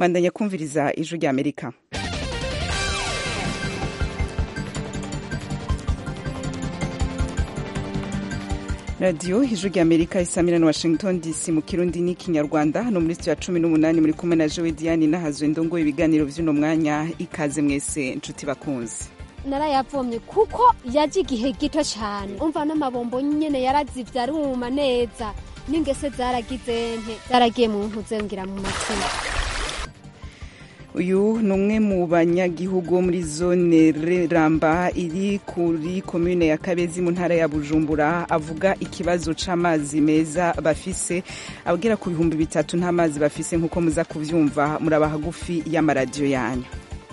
bandanya kumviriza ijwi rya amerika radiyo ijwi rya amerika isamira na washington dc mu kirundi n'ikinyarwanda hano muri studio ya cumi n'umunani muri kumwe na jowe diane nahazwe ndongo ibiganiro vy'uno mwanya ikaze mwese nshuti bakunzi narayavomye kuko yaje igihe gito cyane umva n'amabombo nyene yarazivye aruma neza n'ingese zaragize nte zaragiye mu ntuze ngira mu matima uyu ni umwe mu banyagihugu wo muri zone ramba iri kuri komune ya kabezi mu ntara ya bujumbura avuga ikibazo c'amazi meza bafise abwira ku bihumbi bitatu nta mazi bafise nk'uko muza kuvyumva muraba hagufi y'amaradiyo yanyu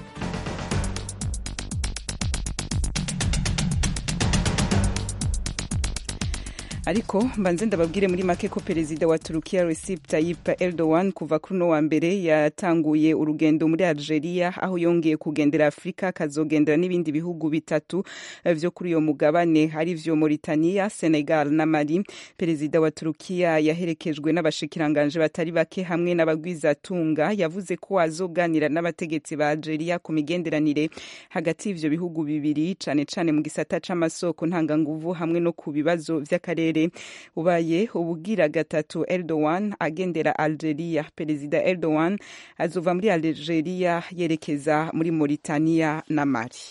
ariko mbanze ndababwire muri make ko perezida wa turukiya recep tayyip erdogan kuva kuri uno wa mbere yatanguye urugendo muri algeria aho yongeye kugendera afurika akazogendera n'ibindi bihugu bitatu vyo kuri uyo mugabane ari vyo mauritania senegal na mali perezida wa turukiya yaherekejwe n'abashikiranganje batari bake hamwe n'abagwizatunga yavuze ko azoganira n'abategetsi ba algeria ku migenderanire hagati y'ivyo bihugu bibiri cane cane mu gisata c'amasoko ntanganguvu hamwe no ku bibazo vy'akarere ubaye ubugira gatatu Erdogan agendera Algeria perezida Erdogan azova muri Algeria yerekeza muri Mauritania na Mali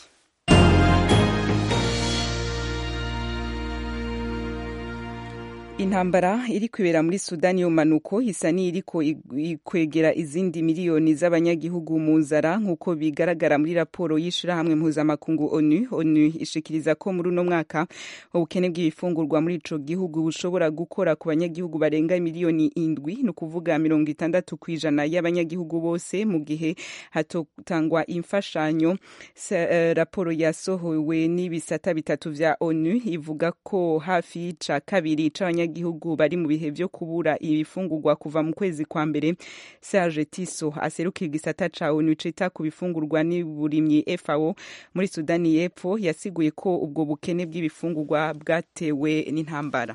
intambara iri kwibera muri sudani y'umanuko isa n'iriko ikwegera izindi miliyoni z'abanyagihugu mu nzara nk'uko bigaragara muri raporo y'ishirahamwe mpuzamakungu onu onu ishikiriza ko muri uno mwaka ubukene bw'ibifungurwa muri ico gihugu bushobora gukora ku banyagihugu barenga miliyoni indwi ni ukuvuga mirongo itandatu ku ijana y'abanyagihugu bose mu gihe hatotangwa imfashanyo uh, raporo yasohowe n'ibisata bitatu vya onu ivuga ko hafi y'ica kabiri c'abanyagihugu abanyagihugu bari mu bihe vyo kubura ibifungurwa kuva mu kwezi kwa mbere Serge Tiso aserukira igisata ca ONU cita ku bifungurwa n'uburimyi FAO muri Sudani y'Epfo yasiguye ko ubwo bukene bw'ibifungurwa bwatewe n'intambara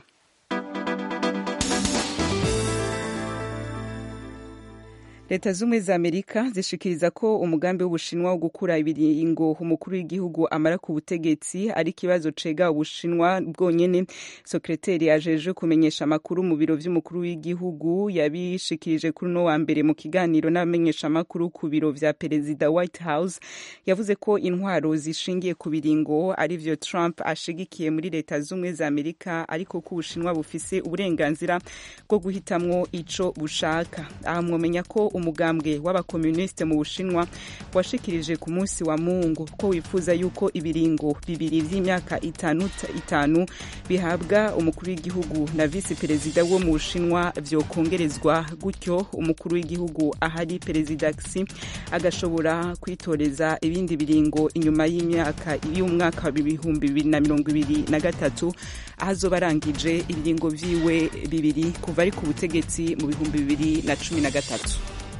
leta z'ubumwe za amerika zishikiriza ko umugambi w'ubushinwa wo gukura ibiringo umukuru w'igihugu amara ku butegetsi ari ikibazo cega ubushinwa bwonyene sekreteri ajejwe kumenyesha amakuru mu biro vy'umukuru w'igihugu yabishikirije kuri uno wa mbere mu kiganiro n'abamenyesha amakuru ku biro vya perezida white house yavuze ko intwaro zishingiye ku biringo arivyo trump ashigikiye muri leta z'ubumwe za amerika ariko ko ubushinwa bufise uburenganzira bwo guhitamwo ico bushaka aha mwomenya ko umugambwe w'abakomunisite mu bushinwa washikirije ku munsi wa mungu ko wifuza yuko ibiringo bibiri vy'imyaka itanu itanu bihabwa umukuru w'igihugu na visi perezida wo mu bushinwa vyokongerezwa gutyo umukuru w'igihugu ahari perezida xi agashobora kwitoreza ibindi biringo inyuma y'imyaka y'umwaka w'ibihumbi bibiri na mirongo ibiri na gatatu aho azoba arangije ibiringo vyiwe bibiri kuva ari ku butegetsi mu bihumbi bibiri na cumi na gatatu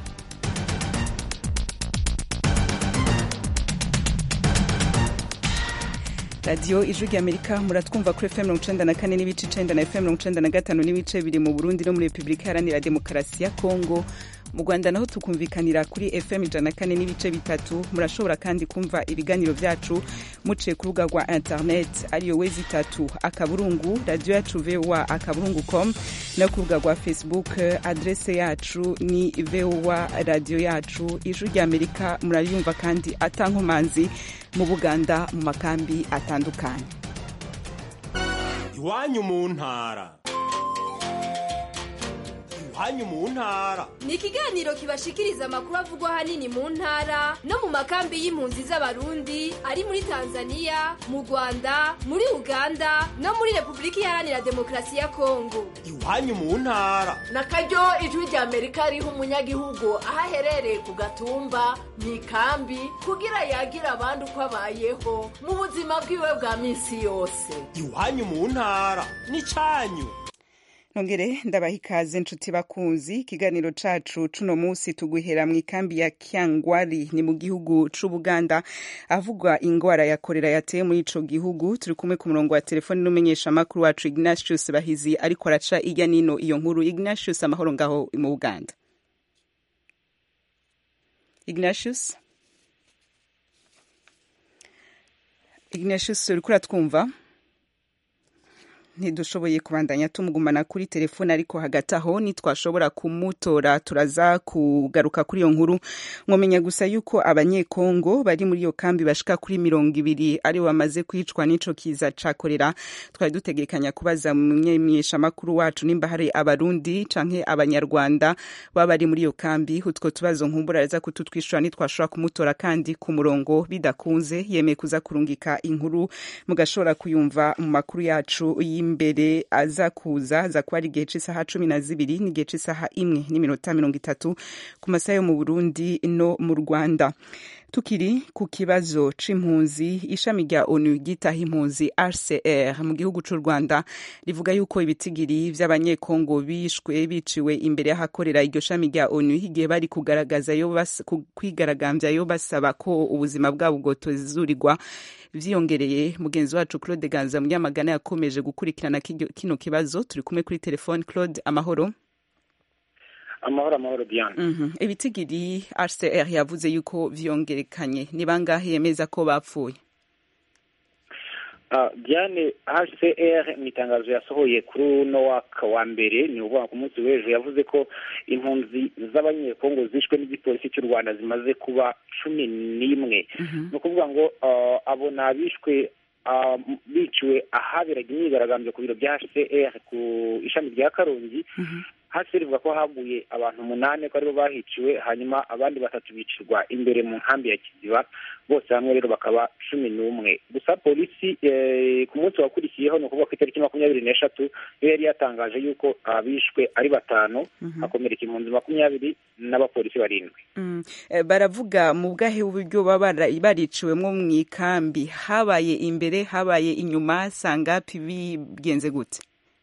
radiyo ijwi rya amerika muratwumva kuri fm mirongo icenda na kane n'ibice icenda na fm mirongo icenda na gatanu n'ibice biri mu burundi no muri repubulika iharanira demokarasi ya kongo mu rwanda naho tukumvikanira kuri fm ijana na kane n'ibice bitatu murashobora kandi kumva ibiganiro vyacu muciye ku rubuga rwa internet ariyo wezi itatu akaburungu radiyo yacu voa akaburungu com no ku rubuga rwa facebook adrese yacu ni voa radiyo yacu ijwi rya amerika murayumva kandi atankomanzi mu buganda mu makambi atandukanye iwanyu mu ntara iwanyu mu ntara ni ikiganiro kibashikiriza amakuru avugwa ahanini mu ntara no mu makambi y'impunzi z'abarundi ari muri tanzania mu rwanda muri uganda no muri repubulika iharanira demokarasi ya kongo iwanyu mu ntara na karyo ijwi rya amerika riha umunyagihugu aho aherereye ku gatumba mu ikambi kugira yagira abandi uko abayeho mu buzima bwiwe bwa minsi yose iwanyu mu ntara ni cyanyu nongere ndabaha ikaze nshuti bakunzi ikiganiro cacu cuno musi tuguhera mu ikambi ya kyangwari ni mu gihugu c'ubuganda avugwa ingwara ya korera yateye muri ico gihugu turi kumwe ku murongo wa telefoni n'umumenyesha makuru wacu ignatius bahizi ariko araca irya nino iyo nkuru ignatius amahoro ngaho mu buganda ignatius ignatius uriko uratwumva ntidushoboye kubandanya tumugumana kuri telefone ariko hagati aho nitwashobora kumutora turaza kugaruka kuri iyo nkuru mwomenya gusa yuko abanyekongo bari muri iyo kambi bashika kuri mirongo ibiri ari bamaze kwicwa n'ico kiza ca korera twari dutegekanya kubaza mumenyeshamakuru wacu nimba hari abarundi canke abanyarwanda baba bari muri iyo kambi utwo tubazo nkumbura araza kututwishura nitwashobora kumutora kandi ku murongo bidakunze yemeye kuza kurungika inkuru mugashobora kuyumva mu makuru yacu imbere aza kuza aza kuba ari igihe cy'isaha cumi na zibiri n'igihe cy'isaha imwe n'iminota mirongo itatu ku masaha yo mu burundi no mu rwanda tukiri ku kibazo c'impunzi ishami rya onu ryitaho impunzi rcr mu gihugu c'u rwanda rivuga yuko ibitigiri vy'abanyekongo bishwe biciwe imbere y'ahakorera iryo shami rya onu igihe bari kugaragaza yo kwigaragambya yo basaba ko ubuzima bwabo bwotozurirwa vyiyongereye mugenzi wacu claude ganza munyamagana yakomeje gukurikirana kino kibazo turi kumwe kuri telefone claude amahoro amahoro amahoro diane mm ibitigiri rcr yavuze yuko vyongerekanye ni bangahe yemeza ko bapfuye diane hcr mu itangazo yasohoye kuri uno waka wa mbere ni ukuvuga ku munsi w'ejo yavuze ko impunzi z'abanyekongo zishwe n'igipolisi cy'u rwanda zimaze kuba cumi n'imwe ni ukuvuga ngo abo ni abishwe biciwe ahaberaga imyigaragambyo ku biro bya hcr ku ishami rya karongi hasi rivuga ko haguye abantu umunani ko aribo bahiciwe hanyuma abandi batatu bicirwa imbere mu nkambi ya kiziba bose hamwe rero bakaba cumi n'umwe gusa polisi ku munsi wakurikiyeho ni ukuvuga ku itariki makumyabiri n'eshatu yo yari yatangaje yuko abishwe ari batanu hakomereka impunzi makumyabiri n'abapolisi barindwi baravuga mu bwahe uburyo baba bariciwemo mu ikambi habaye imbere habaye inyuma sangapi bigenze gute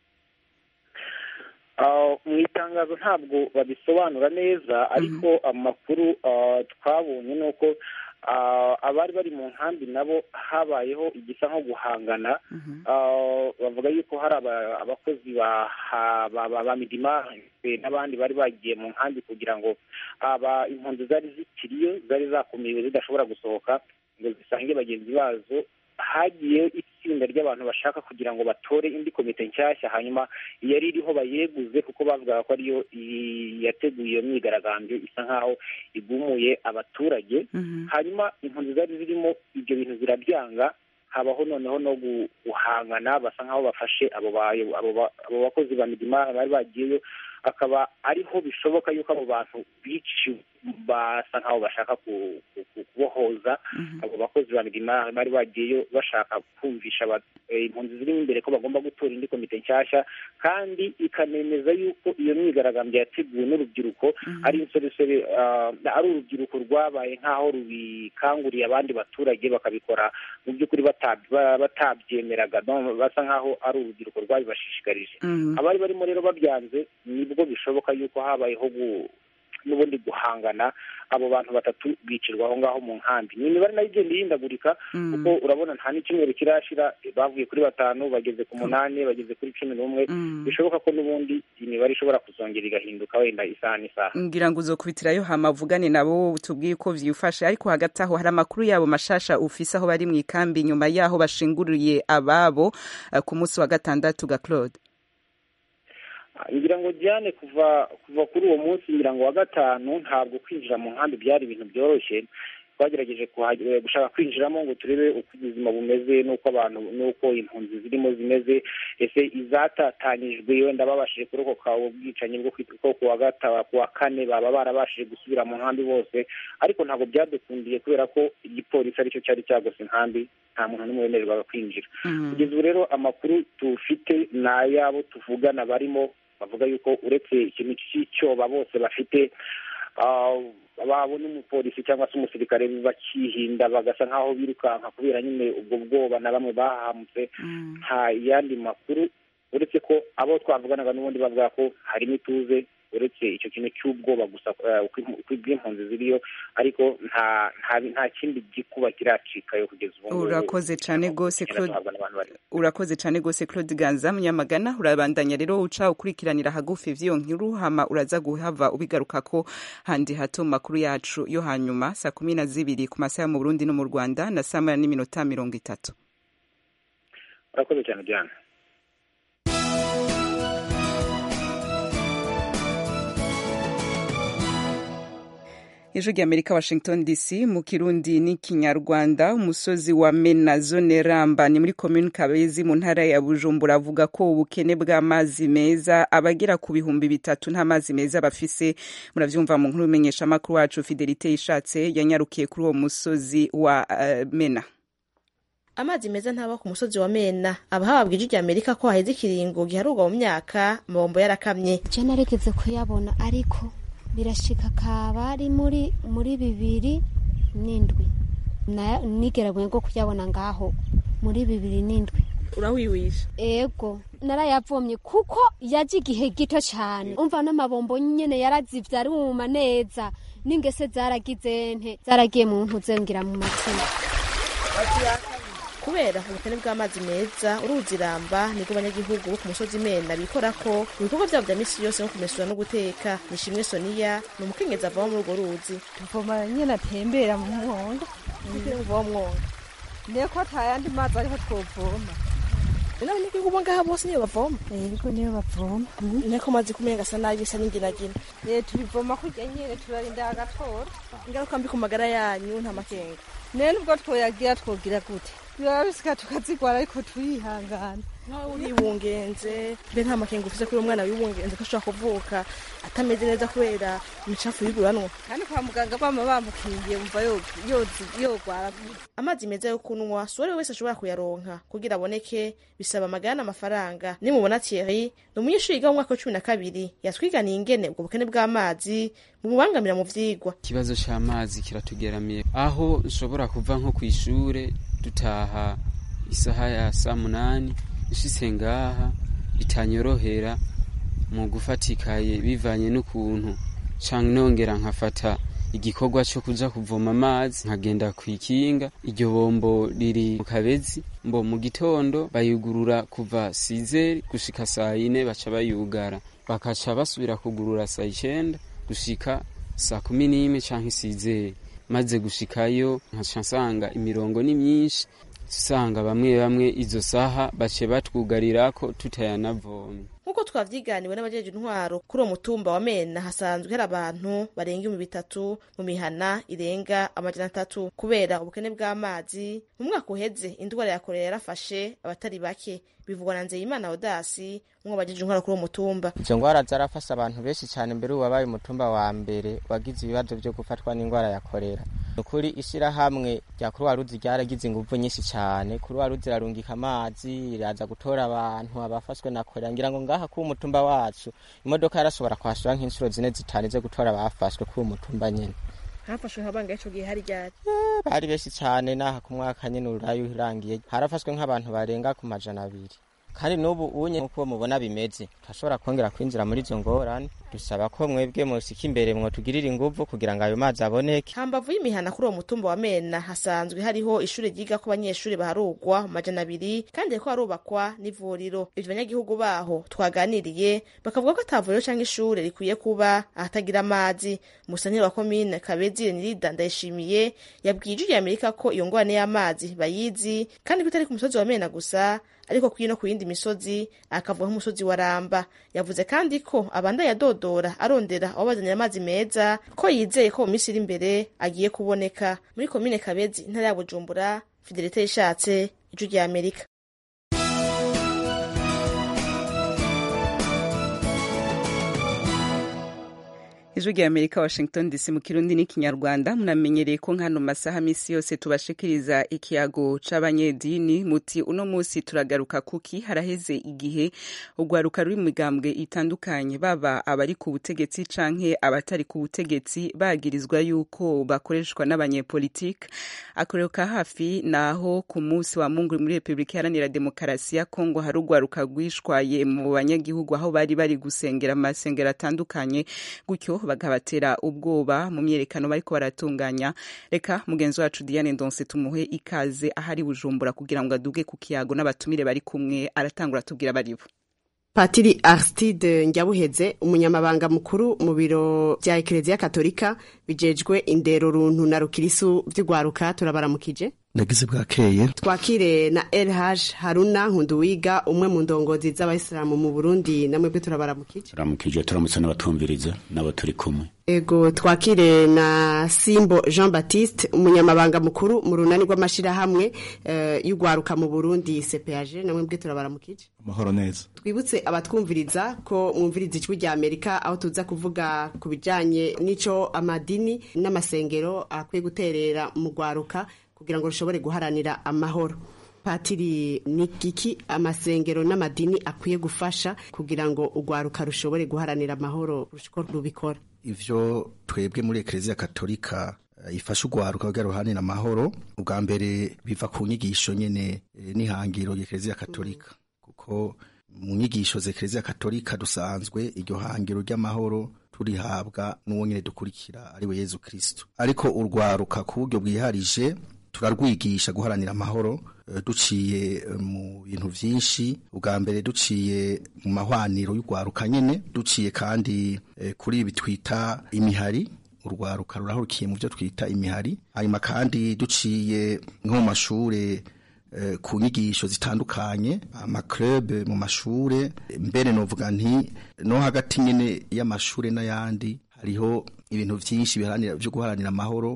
mu itangazo ntabwo babisobanura neza ariko amakuru twabonye ni uko abari bari mu nkambi nabo habayeho igisa nko guhangana bavuga yuko hari abakozi ba midima n'abandi bari bagiye mu nkambi kugira ngo impunzi zari zikiriyo zari zakumiwe zidashobora gusohoka ngo zisange bagenzi bazo hagiyeho itsinda ry'abantu bashaka kugira ngo batore indi komite nshyashya hanyuma yari iriho bayeguze kuko bavugaga ko ariyo yateguye iyo myigaragambyo isa nk'aho igumuye abaturage hanyuma impunzi zari zirimo ibyo bintu zirabyanga habaho noneho no guhangana basa nk'aho bafashe abo bakozi ba midima bari bagiyeyo akaba ariho bishoboka yuko abo bantu biciwe basa nk'aho bashaka kubohoza abo bakozi ba midima bari bagiyeyo bashaka kumvisha impunzi zirimo imbere ko bagomba gutora indi komite nshyashya kandi ikanemeza yuko iyo myigaragambyo yateguwe n'urubyiruko ari insoresore ari urubyiruko rwabaye nk'aho rubikanguriye abandi baturage bakabikora mu by'ukuri batabyemeraga basa nk'aho ari urubyiruko rwabibashishikarije abari barimo rero babyanze nibwo bishoboka yuko habayeho n'ubundi guhangana abo bantu batatu bicirwa aho ngaho mu nkambi ni imibare nayo igenda ihindagurika kuko urabona nta n'icyumweru kirashira bavuye kuri batanu bageze ku munani bageze kuri cumi n'umwe bishoboka ko n'ubundi imibare ishobora kuzongera igahinduka wenda isaha n'isaha ngira ngo uzokubitirayo hamavugane nabo tubwiye uko vyifashe ariko hagati aho hari amakuru yabo mashasha ufise aho bari mu ikambi nyuma yaho bashinguriye ababo ku munsi wa gatandatu ga Claude ngira ngo Diane kuva kuva kuri uwo munsi ngira ngo wa gatanu ntabwo kwinjira mu nkambi byari ibintu byoroshye twagerageje gushaka kwinjiramo ngo turebe uko ubuzima bumeze n'uko abantu n'uko impunzi zirimo zimeze ese izatatanyijwe wenda babashije kurokoka ubwicanyi bwo ku wa gatanu ku wa kane baba barabashije gusubira mu nkambi bose ariko ntabwo byadukundiye kubera ko igipolisi aricyo cyari cyagose inkambi nta muntu n'umwe wemererwaga kwinjira kugeza ubu rero amakuru tufite ni ay'abo tuvugana barimo bavuga yuko uretse ikintu cy'icyoba bose bafite babona umupolisi cyangwa se umusirikare bakihinda bagasa nk'aho birukanka kubera nyine ubwo bwoba na bamwe bahamutse nta yandi makuru uretse ko abo twavuganaga n'ubundi bavuga ko harimo ituze uretse icyo kintu cy'ubwoba gusa bw'impunzi ziriyo ariko nta nta kindi gikuba kiracikayo kugeza ubu ngubu urakoze cyane rwose urakoze cyane rwose claude ganza munyamagana urabandanya rero uca ukurikiranira hagufi ivy'iyo nkuru hama uraza guhava ubigaruka ko handi hato mu makuru yacu yo hanyuma saa kumi na zibiri ku masaha mu burundi no mu rwanda na saa moya n'iminota mirongo itatu urakoze cyane diana ijwi ry'amerika washington dc mu kirundi n'ikinyarwanda umusozi wa mena zone ramba ni muri komini kabezi mu ntara ya bujumbura avuga ko ubukene bw'amazi meza abagera ku bihumbi bitatu nta mazi meza bafise muravyumva mu nkuru imenyesha amakuru wacu fidelite ishatse yanyarukiye kuri uwo musozi wa uh, mena amazi meza ntaba ku musozi wa mena abahabwa ijwi ry'amerika ko haheze ikiringo giharurwa mu myaka amabombo yarakamye je naregeze kuyabona ariko birashika kaba ari muri muri bibiri n'indwi nigeraguye ngo kuyabona ngaho muri bibiri n'indwi urawiwisha ego narayavomye kuko yaje igihe gito cyane umva n'amabombo nyene yarazivye aruma neza n'ingese zaragize nte zaragiye mu ntuze ngira mu matima kubera ubukene bw'amazi meza uruzi ramba nibwo abanyagihugu bo ku musozi mena bikora ko ibikorwa byabo bya misi yose nko kumesura no guteka nishimwe soniya ni umukenyezi avoma muri urwo ruzi tuvoma nyene atembera mu mwonga kugira ngo uva mwonga niko atayandi mazi ariho twovoma n'abanyagihugu bo ngaha bose niyo bavoma yego niyo bavoma niko amazi kumenga asa nabi bisa n'inginagina eh tubivoma kurya nyene turarinda agatora ingaruka mbi ku magara yanyu nta makenga nene ubwo twoyagira twogira gute biba bisika tukazigwara ariko turihangana nkawe uribungenze mbe nta makenga ufise kuri umwana wibungenze ko ashobora kuvuka atameze neza kubera imicafu y'iguranwa kandi kwa muganga bama bamukingiye umva yogwara amazi meza yo kunywa si uwari wese ashobora kuyaronka kugira aboneke bisaba amagana n'amafaranga nimubona Thierry ni umunyeshuri yiga mu mwaka wa cumi na kabiri yatwiganiye ingene ubwo bukene bw'amazi bumubangamira mu vyigwa ikibazo c'amazi kiratugeramiye aho nshobora kuva nko kw'ishure dutaha isaha ya saa munani ushitse ngaha bitanyorohera mu gufatikaye bivanye n'ukuntu canke nongera nkafata igikorwa co kuja kuvoma amazi nkagenda kw'ikinga iryo bombo riri mu kabezi mbo mu gitondo bayugurura kuva sizeri gushika saa yine baca bayugara bakaca basubira kugurura saa icenda gushika saa kumi n'imwe canke sizeri maze gushikayo nkaca nsanga imirongo ni myinshi usanga bamwe bamwe izo saha bace batwugarirako tutayanavomye nk'uko twavyiganiwe n'abajeje intwaro kuri uwo mutumba wa mena hasanzwe hari abantu barenga ibihumbi bitatu mu mihana irenga amajana atatu kubera ubukene bw'amazi mu mwaka uheze indwara ya korera yarafashe abatari bake bivugwa na nzeyimana odasi umwe bajeje intwaro kuri uwo mutumba izo ngwara zarafashe abantu benshi cyane mbere ubu wabaye umutumba wa mbere wagize ibibazo byo gufatwa n'indwara ya korera ukuri ishyirahamwe rya kuruwa ruzi ryaragize ingufu nyinshi cyane kuruwa ruzi irarungika amazi iraza gutora abantu abafashwe na korera ngira ngo ngaha k'uwo mutumba wacu imodoka yarashobora kwashura nk'inshuro zine zitanu zo gutora abafashwe k'uwo mutumba nyine hafashwe nk'abanga ico gihe hari ryari bari benshi cyane n'aha ku mwaka nyine urayo urangiye harafashwe nk'abantu barenga ku majana abiri kandi n'ubu unye nk'uko mubona bimeze turashobora kongera kwinjira muri izo ngorane dusaba ko mwebwe musika imbere mwotugirira inguvu kugira ngo ayo mazi aboneke hambavu y'imihana kuri uwo mutumba wa mena hasanzwe hariho ishuri ryiga ko abanyeshuri baharugwa mu majana abiri kandi hariko harubakwa n'ivuriro ivyo banyagihugu baho twaganiriye bakavuga ko ata vuriro canke ishure rikwiye kuba ahatagira amazi umusanire wa komine kabezi renirida ndayishimiye yabwiye ijwi ry'amerika ko iyo ngorane y'amazi bayizi kandi ko itari ku musozi wa mena gusa ariko kuri no ku yindi misozi akavuga nk'umusozi wa ramba yavuze kandi ko abanda yadodora arondera aho bazanira amazi meza ko yizeye ko mu minsi iri imbere agiye kuboneka muri komine kabezi intara ya bujumbura fidelite yishatse ijwi rya amerika ijwi rya amerika washington dc mu kirundi n'ikinyarwanda munamenyereye ko nkano masaha misi yose tubashikiriza ikiyago c'abanyedini muti uno musi turagaruka kuki haraheze igihe urwaruka ruri mu migambwe itandukanye baba abari ku butegetsi canke abatari ku butegetsi bagirizwa yuko bakoreshwa n'abanyepolitike akorero ka hafi naho ku munsi wa mungu muri repubulika iharanira demokarasi ya kongo hari urwaruka rwishwaye mu banyagihugu aho bari bari gusengera amasengero atandukanye gutyo bakabatera ubwoba mu myerekano bariko baratunganya reka mugenzi wacu Diane Ndonse tumuhe ikaze ahari Bujumbura kugira ngo aduge ku kiyago n'abatumire bari kumwe aratangura tubwira baribo Patiri Aristide Njyabuheze umunyamabanga mukuru mu biro vya Eklezia Katolika bijejwe indero runtu na rukirisu vy'ugwaruka turabaramukije nagize bwakeye twakire na LH Haruna Nkunduwiga umwe mu ndongozi z'abayisilamu mu Burundi namwe bwe turabaramukije turamukije turamutse n'abatumviriza n'abo turi kumwe ego twakire na Simbo Jean Baptiste umunyamabanga mukuru mu runani rw'amashirahamwe uh, y'ugwaruka mu Burundi CPAG namwe bwe turabaramukije amahoro neza twibutse abatwumviriza ko mwumviriza ijwi rya Amerika aho tuza kuvuga ku bijanye n'ico amadini n'amasengero akwiye guterera mu gwaruka kugira ngo rushobore guharanira amahoro patiri ni giki amasengero n'amadini akwiye gufasha kugira ngo urwaruka rushobore guharanira amahoro ruko rubikora ivyo twebwe muri eklezia katolika ifasha urwaruka kugira ruharanira amahoro ubwa mbere biva ku nyigisho nyene n'ihangiro y'eklezia katolika kuko mu nyigisho z'eklezia katolika dusanzwe iryo hangiro ry'amahoro turihabwa n'uwo nyene dukurikira ari we Yezu Kristo ariko urwaruka ku buryo bwiharije turarwigisha guharanira amahoro duciye mu bintu vyinshi ubwa mbere duciye mu mahwaniro y'urwaruka nyene duciye kandi kuri ibi twita imihari urwaruka rurahurukiye mu byo twita imihari hanyuma kandi duciye nko mu mashure ku nyigisho zitandukanye amaklube mu mashure mbere novuga nti no hagati nyene y'amashure n'ayandi hariho ibintu vyinshi biharanira byo guharanira amahoro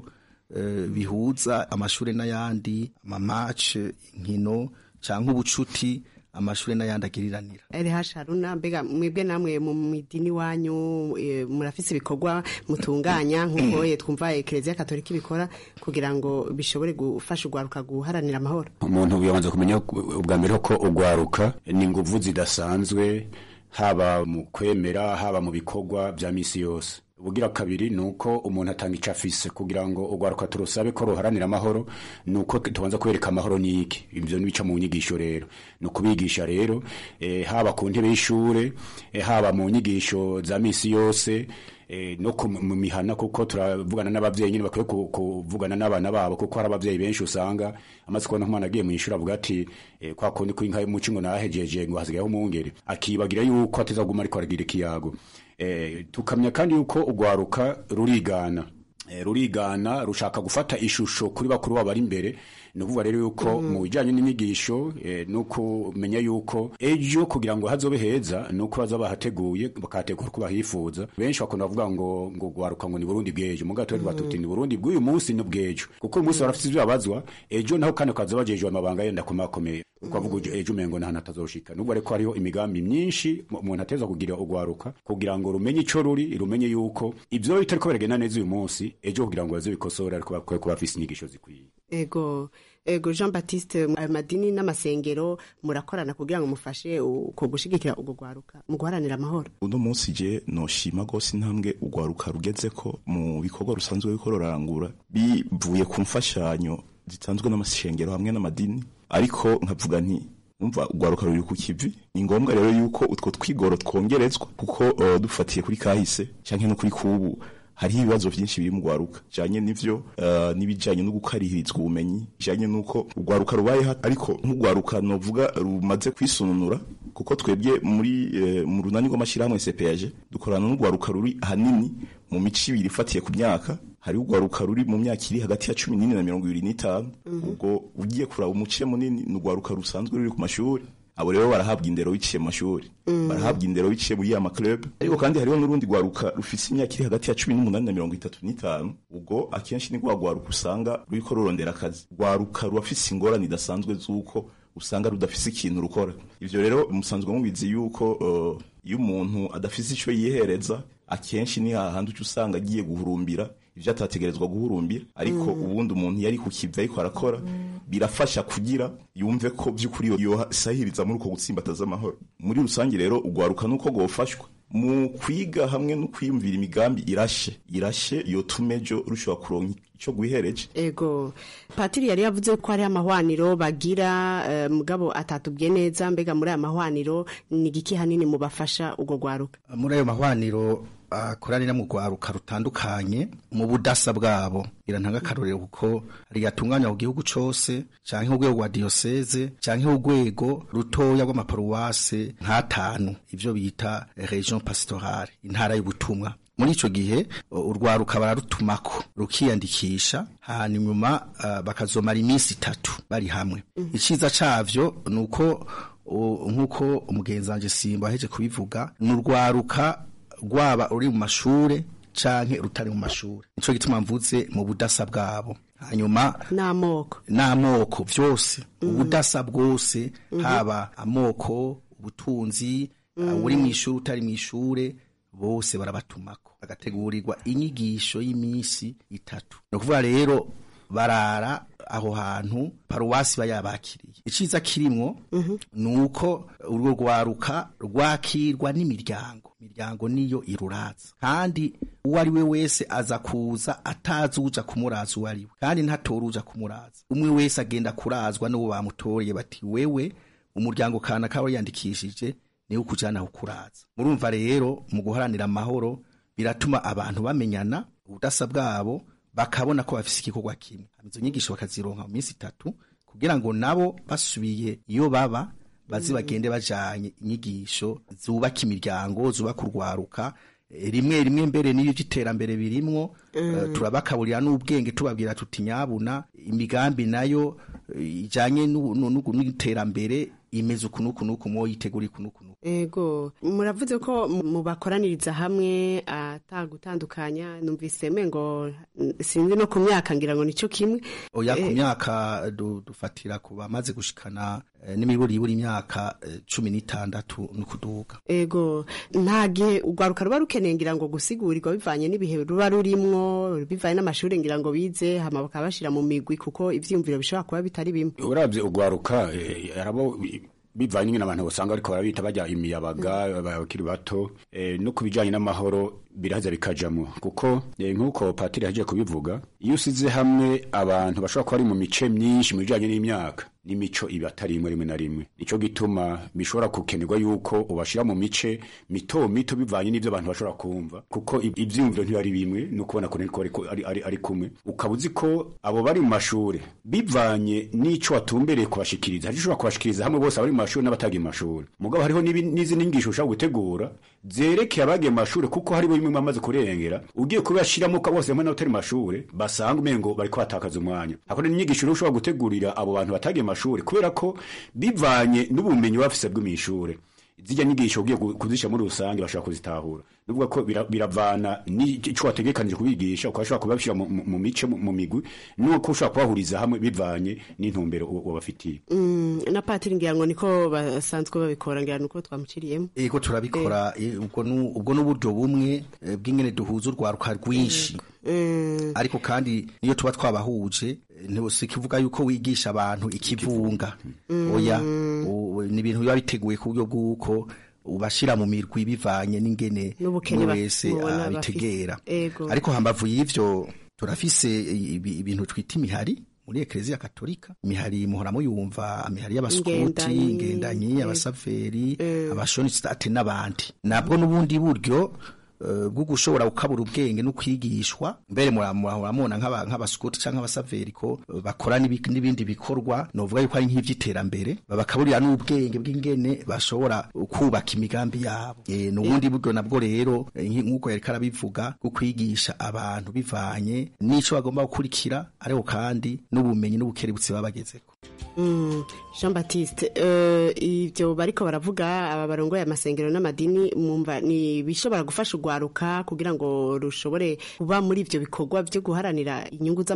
bihuza amashure n'ayandi amamace inkino canke ubucuti amashure n'ayandi agiriranira LH Haruna mbega mwebwe namwe mu midini wanyu e, murafise ibikorwa mutunganya nkuko twumva Eklezia Katolika ibikora kugira ngo bishobore gufasha urwaruka guharanira amahoro umuntu yabanza kumenya ubwa mbere ko urwaruka ni inguvu zidasanzwe haba mu kwemera haba mu bikorwa vya misi yose ubugira kabiri nuko umuntu atanga ico afise kugira ngo urwaruka turusabe ko ruharanira amahoro nuko tubanza kwereka amahoro ni iki ivyo nibica mu nyigisho rero ni ukubigisha rero e, haba ku ntebe y'ishure e, haba mu nyigisho za misi yose e, no mu mihana kuko turavugana n'abavyeyi nyine bakwiye kuvugana n'abana babo kuko hari abavyeyi benshi usanga amaze kubona nk'umwana agiye mw'ishuri avuga ati e, kwa kundi kw'inka y'umuci ngo nahejeje ngo hasigayeho umwungere akibagira yuko atazaguma ariko aragira ikiyago eh, tukamya kandi yuko urwaruka rurigana eh, rurigana rushaka gufata ishusho kuri bakuru babo bari imbere ni ukuvuga rero yuko mu bijyanye n'inyigisho eh, no kumenya yuko ejo kugira ngo hazobe heza ni uko baza bahateguye bakahategura uko bahifuza benshi bakunda bavuga ngo ngo rwaruka ngo ni burundi bw'ejo mu gato rero tuti ni burundi bw'uyu munsi n'ubw'ejo kuko uyu munsi barafite ibyo babazwa ejo naho kandi bakaza bajejwe amabanga yenda kumakomeye ukavuga ejo umengo nta natazoshika nubwo ariko hariho imigambi myinshi umuntu ateza kugira urwaruka kugira ngo rumenye ico ruri rumenye yuko ivyo bitariko biragenda neza uyu munsi ejo kugira ngo baze bikosore ariko bakwiye kuba bafise inyigisho zikwiye ego ego Jean Baptiste ayo madini n'amasengero murakorana kugira ngo mufashe uko gushigikira urwo rwaruka mu guharanira amahoro uno munsi je noshima gose intambwe urwaruka rugeze ko mu bikorwa rusanzwe ruriko rurarangura bivuye ku mfashanyo zitanzwe n'amasengero hamwe n'amadini ariko nkavuga nti umva urwaruka ruri ku kivi ni ngombwa rero yuko utwo twigoro twongerezwa kuko uh, dufatiye kuri kahise canke no kuri kubu hariho ibibazo vyinshi biri mu rwaruka bijanye n'ivyo uh, n'ibijanye no gukarihirizwa ubumenyi bijanye n'uko urwaruka rubayeho ariko nk'urwaruka novuga rumaze kwisununura kuko twebwe muri uh, mu runani rw'amashyirahamwe CPAG dukorana n'urwaruka ruri ahanini mu mico ibiri ifatiye ku myaka hari urwaruka ruri mu myaka iri hagati ya cumi n'ine na mirongo ibiri n'itanu ubwo ugiye kuraba umuce munini ni urwaruka rusanzwe ruri ku mashuri abo rero barahabwa indero biciye mu mashuri barahabwa indero biciye muri ya maklub ariko kandi hariho n'urundi rwaruka rufise imyaka iri hagati ya cumi n'umunani na mirongo itatu n'itanu ubwo akenshi ni rwa rwaruka usanga ruriko rurondera akazi rwaruka rurafise ingorane idasanzwe z'uko usanga rudafise ikintu rukora ivyo rero musanzwe mubizi yuko uh, iyo umuntu adafise ico yihereza akenshi ni hahandi uca usanga agiye guhurumbira ivyo atategerezwa guhurumbira ariko Mm. ubundi umuntu yari ku kivi ariko arakora birafasha kugira yumve ko vy'ukuri yosahiriza muri uko gutsimbataza amahoro muri rusange rero ugwaruka nuko gofashwa mu kwiga hamwe no kwiyumvira imigambi irashe irashe yotuma ejo rushobora kuronka ico gwihereje ego patiri yari yavuze ko hari amahwaniro bagira eh, mugabo atatubwiye neza mbega muri aya mahwaniro ni igiki hanini mubafasha ubwo gwaruka muri ayo mahwaniro akoranira mu rwaruka rutandukanye mu budasa bwabo irantanga akarorero kuko hari yatunganya ku gihugu cose canke urwego rwa diyoseze canke urwego rutoya rw'amaparuwase nk'atanu ivyo bita region pastorale intara y'ubutumwa muri ico gihe uh, urwaruka bararutumako rukiyandikisha hanyuma uh, bakazomara iminsi itatu bari hamwe iciza cavyo ni uko uh, nk'uko umugenzi wanje simba aheje kubivuga ni urwaruka rwaba uri mu mashure canke rutari mu mashure nico gituma mvuze mu budasa bwabo hanyuma n'amoko n'amoko vyose ubudasa bwose haba amoko ubutunzi uh, uri mw'ishure utari mw'ishure bose barabatumako bagategurirwa inyigisho y'iminsi itatu ni ukuvuga rero barara aho hantu paruwasi bayabakiriye iciza kirimwo ni uko urwo rwaruka rwakirwa n'imiryango imiryango niyo iruraza kandi uwo ari we wese aza kuza atazi uja kumuraza uwo ari we kandi ntatora uja kumuraza umwe wese agenda kurazwa n'uwo bamutoreye bati wewe umuryango kana kaba yandikishije niwe ukujana kukuraza murumva rero mu guharanira amahoro biratuma abantu bamenyana ubudasa bwabo bakabona ko bafise igikorwa kimwe izo nyigisho bakazironka mu minsi itatu kugira ngo nabo basubiye iyo baba bazi bagende bajanye inyigisho zubaka imiryango zubaka urwaruka Eh, rimwe rimwe mbere n'iyo by'iterambere birimwo eh, turabakaburira n'ubwenge tubabwira tuti nyabuna imigambi nayo eh, ijanye n'u- n'u- n'u- n'iterambere imeze uku n'uku n'uku mwoyitegura iku n'uku n'uku ego muravuze ko mu- mubakoraniriza hamwe atagutandukanya numvise mengo mm, sinzi no ku myaka ngira ngo nico kimwe oya ku Eh, myaka du- dufatira ku bamaze gushikana eh, n'imiburiburi imyaka eh, cumi n'itandatu n'ukuduga ego nta gihe urwaruka ruba rukeneye ngira ngo gusigurirwa bivanye n'ibihe ruba rurimwo bivanye n'amashuri ngira ngo bize hama bakaba bashira mu migwi kuko ivyiyumviro bishobora kuba bitari bimwe urabye ugwaruka eh, arabo bivanye nyine abantu basanga ariko barabita bajya imiyabaga abakiri bato eh, no kubijanye n'amahoro biraza bikajamo kuko eh, nk'uko patiri yagiye kubivuga iyo usize hamwe abantu bashobora kuba ari mu mice myinshi mu bijanye n'imyaka n'imico iba atari imwe rimwe na rimwe nico gituma bishobora gukenerwa yuko ubashira mu mice mito mito bivanye n'ivyo abantu bashobora kumva kuko ib- ivyiyumviro ntibari bimwe no kubona ko ariko ariko- ari, ari, ari kumwe ukaba uzi ko abo bari mu mashure bivanye n'ico watumbereye kubashikiriza hari ushobora kubashikiriza hamwe bose abari mu mashure n'abatagiye mu mashure mugabo hariho n'ibi- n'izindi nyigisho ushobora gutegura zerekeye abagiye mu mashure kuko haribo bimwe bamaze kurengera ugiye kubashiramo ka bose hamwe n'abatari mu mashure basanga umengo bariko batakaza umwanya hakora n'inyigisho rero ushobora gutegurira abo bantu batagiye mu mashure kubera ko bivanye n'ubumenyi bafise bwo mw'ishure zijya nyigisho ugiye ku- kuzishyira muri rusange bashobora kuzitahura nuvuga ko bira- biravana n'ico wategekanije kubigisha ukashobora kubabishyira mu- mu mu mice mu mu migwi nuko ushobora kubahuriza hamwe bivanye n'intumbero uba- wabafitiye Mm, na patiri ngira ngo niko basanzwe babikora ngira nuko twamuciriyemo ego turabikora eh, ubwo nu- ubwo n'uburyo bumwe eh, bw'ingene duhuza urwaruka rwinshi ariko kandi niyo tuba twabahuje eh, ntibose kivuga yuko wigisha abantu ikivunga Mm. oya u- ni ibintu biba biteguye ku buryo bw'uko ubashira mu mirwi bivanye n'ingene N'ubukene umwe ba- wese mubona abitegera bafise. Ego. ariko hambavu y'ivyo turafise ibi- ibintu twita imihari muri ekleziya katolika imihari muhora muyumva imihari y'abasukuti Ingendanyi, ingendanyi ego. abasaveri abashonistate n'abandi nabwo n'ubundi buryo eh, bwo gushobora gukabura ubwenge no kwigishwa mbere muramubona nk'aba- nk'abasukuti cyangwa abasaveri ko eh, bakora n'ibi- n'ibindi bikorwa novuga yuko ari nk'ivy'iterambere babakaburira n'ubwenge bw'ingene bashobora kubaka imigambi yabo Eh, n'ubundi buryo nabwo rero eh, nki- nk'uko yariko arabivuga bwo kwigisha abantu bivanye n'ico bagomba gukurikira ariko kandi n'ubumenyi n'ubukerebutsi baba bagezeko Mm, Jean Baptiste uh, ivyo bariko baravuga aba barongoye amasengero n'amadini mumva ni bishobora gufasha urwaruka kugira ngo rushobore kuba muri ivyo bikorwa vyo guharanira inyungu z'amahoro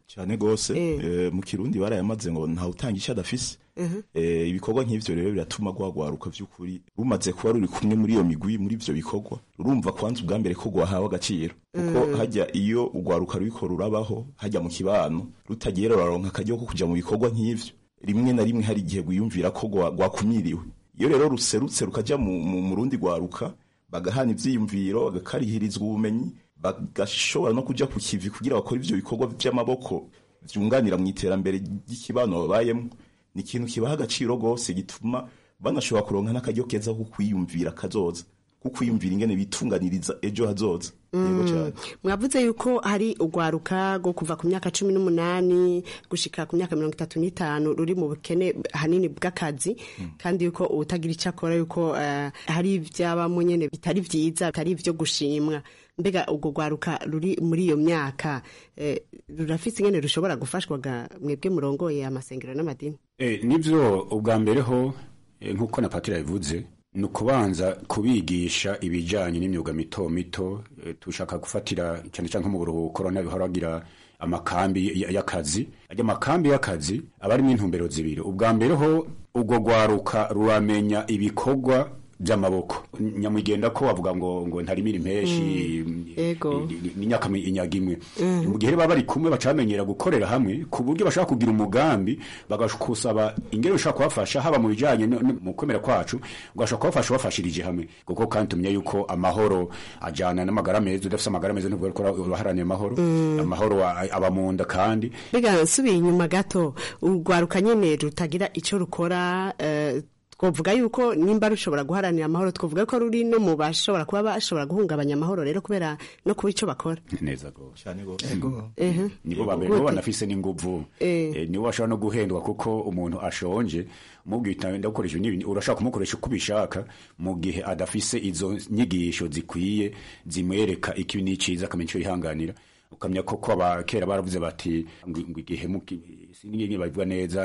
cyane gose eh, mu kirundi barayamaze ngo ntawe utanga icyo adafise eh, ibikorwa nk'ivyo rero biratuma rwagwaruka vy'ukuri rumaze kuba ruri kumwe muri iyo migwi muri ivyo bikorwa rurumva kwanza ubwa mbere ko rwahawe agaciro kuko Mm. hajya iyo urwaruka ruriko rurabaho hajya mu kibano rutagiye ruraronka akaryo ko kuja mu bikorwa nk'ivyo rimwe na rimwe hari igihe rwiyumvira ko rwa- rwakumiriwe iyo rero ruserutse rukaja mu, mu, mu rundi rwaruka bagahana ivyiyumviro bagakarihirizwa ubumenyi bagashobora no kuja ku kivi kugira bakore ivyo bikorwa vy'amaboko vyunganira mu iterambere ry'ikibano babayemwo ni ikintu kibaha agaciro gose gituma banashobora kuronka n'akaryo keza ko kwiyumvira kazoza ko kwiyumvira ingene bitunganiriza ejo hazoza yego cyane mwavuze yuko hari urwaruka rwo kuva ku myaka cumi n'umunani gushika ku myaka mirongo itatu n'itanu ruri mu bukene hanini bw'akazi kandi yuko utagira icyo akora yuko eh, hari ibyabamo nyene bitari vyiza bitari ivyo gushimwa mbega urwo rwaruka ruri muri iyo myaka eh, rurafise ingene rushobora gufashwaga mwebwe murongoye amasengero n'amadini Eh, nivyo ubwa mbere ho eh, nk'uko na patira yabivuze ni ukubanza kubigisha ibijyanye n'imyuga mito mito eh, tushaka gufatira cyane cyane nko mu buruhuko urabona bihora bagira amakambi y- y'akazi ajya amakambi y'akazi aba arimo intumbero zibiri ubwa mbere ho ubwo rwaruka ruramenya ibikorwa by'amaboko nyamugenda ko bavuga ngo ngo ntarimira impeshi Ego. n'inyaka inyaga imwe mu gihe baba bari kumwe bacamenyera gukorera hamwe ku buryo bashaka kugira umugambi bagakusaba ingero ushaka kubafasha haba mu bijyanye no- no- mu kwemera kwacu ugashaka kubafasha ubafashirije hamwe kuko kandi tumenya yuko amahoro ajyana n'amagara meza udafite amagara meza ntuvuga ko uraharanira amahoro Mm. amahoro a- aba mu nda kandi mbega nsubiye inyuma gato urwaruka nyene rutagira ico rukora eh, twovuga yuko nimba rushobora guharanira amahoro twovuga ko ruri no mu bashobora kuba bashobora guhungabanya amahoro rero kubera no kuba ico bakora neza gose cyane gose Ehe. nibo ba mbere Gute? nibo banafise n'inguvu Eh. Eh, nibo bashobora no guhendwa kuko umuntu ashonje mubwita ndagukoresha ibi n'ibi urashaka kumukoresha uko ubishaka mu gihe adafise izo nyigisho zikwiye zimwereka ikibi n'iciza akamenya ico yihanganira ukamenya ko ko abakera baravuze bati ngo ngo igihe muki- sinigeze babivuga neza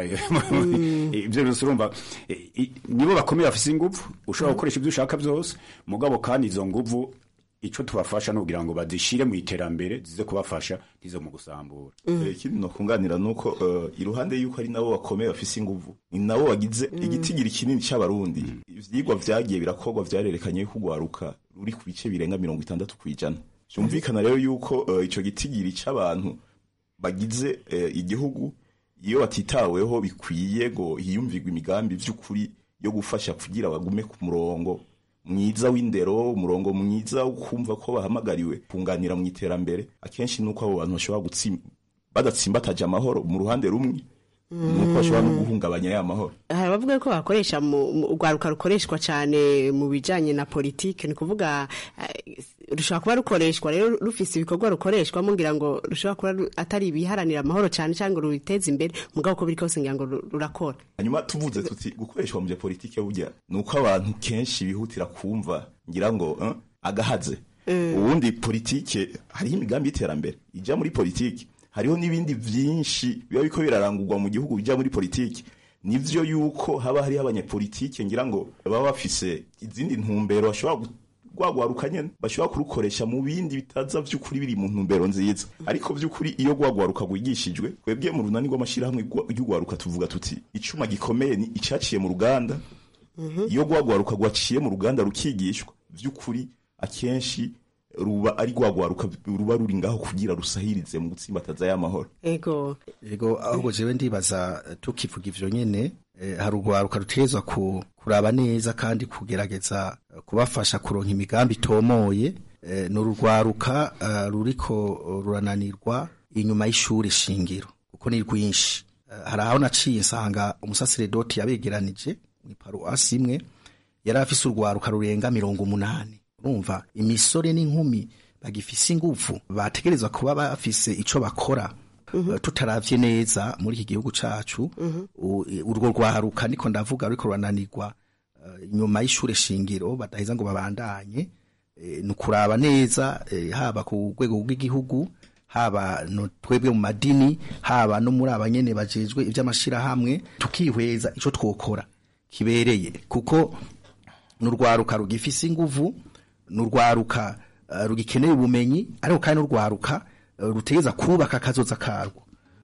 ibyo byose urumva eh, i- nibo bakomeye bafise inguvu ushobora gukoresha ibyo ushaka byose mugabo kandi izo nguvu ico tubafasha ni ukugira ngo bazishire mu iterambere zize kubafasha ntizo mu gusambura Eh, ikindi nokunganira nuko eh, iruhande yuko ari nabo bakomeye bafise inguvu ni nabo bagize igitigiri kinini c'abarundi ivyigwa vyagiye birakorwa vyarerekanye yuko urwaruka ruri ku bice birenga mirongo itandatu kw'ijana vyumvikana rero yuko eh, ico gitigiri c'abantu bagize eh, igihugu iyo batitaweho bikwiye ngo hiyumvirwe imigambi vy'ukuri yo gufasha kugira bagume ku murongo mwiza w'indero umurongo mwiza wo kumva ko bahamagariwe kunganira mu iterambere akenshi nuko abo bantu bashobora gutsim badatsimbataje amahoro mu ruhande rumwe nuko bashobora no guhungabanya ya mahoro hari abavuga ko bakoresha mu mu- urwaruka rukoreshwa cyane mu bijanye na politike ni kuvuga eh, rushobora kuba rukoreshwa rero rufise ibikorwa rukoreshwamo ngira ngo rushobora kuba ru- atari ibiharanira amahoro cyane cyangwa ngo rubiteze imbere mugabo uko biri kose ngira ngo ru- rurakora hanyuma tuvuze tuti gukoreshwa mu bya politike burya ni uko abantu kenshi bihutira kumva ngira ngo eh, agahaze ubundi politike hariho imigambi y'iterambere ijya muri politike hariho n'ibindi byinshi biba biko birarangurwa mu gihugu bijya muri politike nivyo yuko haba hariho abanyepolitike ngira ngo baba bafise izindi ntumbero bashobora gu- rwagwaruka nyene bashobora kurukoresha mu bindi bitaza vy'ukuri biri mu ntumbero nziza ariko vy'ukuri iyo rwagwaruka rwigishijwe twebwe mu runani rw'amashirahamwe rwa- ry'urwaruka tuvuga tuti icuma gikomeye ni icaciye mu ruganda iyo rwagwaruka rwaciye mu ruganda rukigishwa vy'ukuri akenshi ruba ari rwagwaruka ruba ruri ngaho kugira rusahirize mu gutsimbataza y'amahoro ego ego ahubwo jewe ndibaza eh, tukivuga ivyo nyene eh, hari urwaruka rutegerezwa ku, kuraba neza kandi kugerageza eh, kubafasha kuronka imigambi itomoye eh, ni urugwaruka eh, ruriko rurananirwa inyuma y'ishuri shingiro kuko ni rwinshi Eh, hari aho naciye nsanga umusaseredoti yabegeranije mw'iparuwasi imwe yari afise urwaruka rurenga mirongo umunani urumva imisore n'inkumi bagifise ingufu bategerezwa kuba bafise ico bakora Eh, tutaravye neza muri iki gihugu cacu u- urwo rwaruka niko ndavuga ruriko rurananirwa eh, inyuma y'ishure shingiro badaheza ngo babandanye eh, ni ukuraba neza eh, haba ku rwego rw'igihugu haba no twebwe mu madini haba no muri abanyene bajejwe ivy'amashirahamwe tukihweza ico twokora kibereye kuko n'urwaruka rugifise inguvu n'urwaruka uh, rugikeneye ubumenyi ariko kandi n'urwaruka uh, rutegeza kubaka akazoza karwo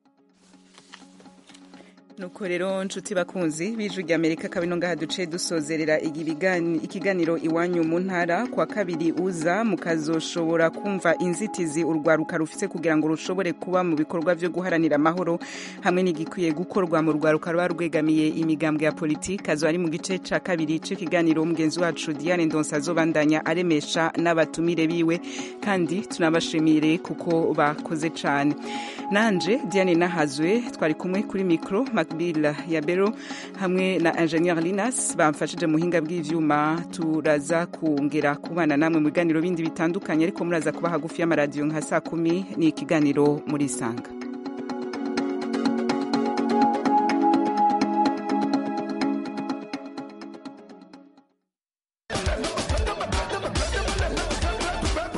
nuko rero nshuti bakunzi b'ijwi rya amerika kabino ngaha duce dusozerera ikiganiro iwanyu mu ntara kwa kabiri uza mukazoshobora kumva inzitizi urwaruka rufite kugira ngo rushobore kuba mu bikorwa byo guharanira amahoro hamwe n'igikwiye gukorwa mu rwaruka ruba rwegamiye imigambwe ya politiki azo ari mu gice cya kabiri cy'ikiganiro mugenzi wacu diane ndonsa azobandanya aremesha n'abatumire biwe kandi tunabashimire kuko bakoze cyane nanje diane nahazwe twari kumwe kuri mikoro makbila ya bero hamwe na ingenieur linas bamfashije muhinga bw'ivyuma turaza kongera kubana namwe mu biganiro bindi bitandukanye ariko muraza kuba hagufi y'amaradiyo nka saa kumi ni ikiganiro muri sanga